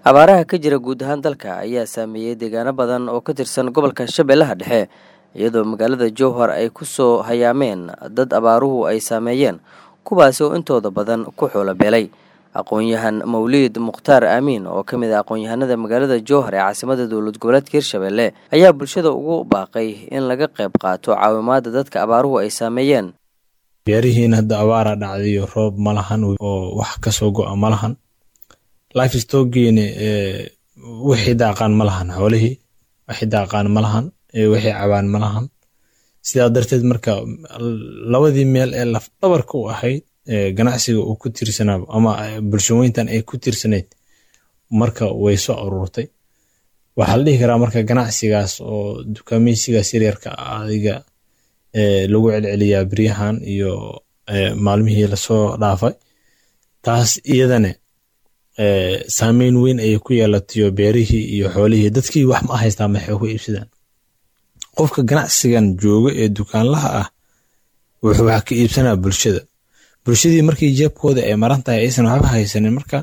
abaaraha ka jira guud ahaan dalka ayaa saameeyey deegaano badan oo ka tirsan gobolka shabeellaha dhexe iyadoo magaalada jowhar ay ku soo hayaameen dad abaaruhu ay saameeyeen kuwaasi oo intooda badan ku xoolo beelay aqoon-yahan mawliid mukhtaar aamiin oo ka mid ah aqoon-yahanada magaalada jowhar ee caasimada dowlad goboleedka hirshabelle ayaa bulshada ugu baaqay in laga qayb qaato caawimaada dadka abaaruhu ay saameeyeen beerihiina hadda abaara dhacdayo roob ma lahan oo wax kasoo go-a ma lahan life stogiina wixii daaqaan ma lahan xoolihii wixii daaqaan ma lahan wixii cabaan ma lahan sidaa darteed marka labadii meel ee laf dhabarka u ahayd ganacsiga uu ku tiirsanaa ama bulshaweyntan ay ku tiirsanayd marka way soo aruurtay waxaa la dhihi karaa marka ganacsigaas oo dukaameysigaas yaryarka adiga lagu celceliyaa beryahan iyo maalmihii lasoo dhaafay taas iyadane saameyn weyn ayay ku yeelatayo beerihii iyo xoolihii dadkii wax ma haystaa maxay ku iibsadaan qofka ganacsigan jooga ee dukaanlaha ah wuxuu wax ka iibsanaa bulshada bulshadii markii jeebkooda ay maran tahay aysan waxba haysanin marka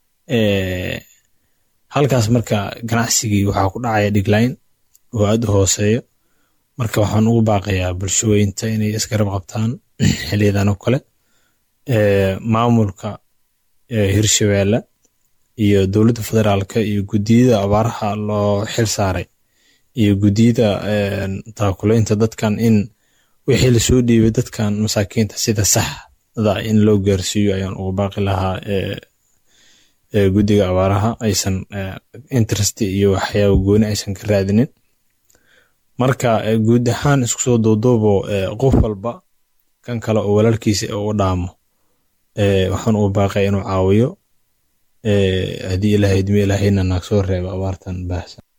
halkaas marka ganacsigii waxaa ku dhacaya dhigline oo aad u hooseeyo marka waxaan ugu baaqayaa bulshaweynta inay isgarab qabtaan xiliyadan oo kale maamulka hirshabeelle iyo dowladda federaalka iyo guddiyada abaaraha loo xil saaray iyo guddiyada taakulaynta dadkan in wixii lasoo dhiibay dadkan masaakiinta sida saxda in loo gaarsiiyo ayaan ugu baaqi lahaa guddiga abaaraha aysan interest iyo waxyaaba gooni aysan ka raadinin marka guud ahaan isku soo duuduubo qof walba kan kale oo walaalkiisa u dhaamo waxaan ugu baaqaya inuu caawiyo haddii ilaahay idmi ilaahayna naag soo reebo abaartan baahsan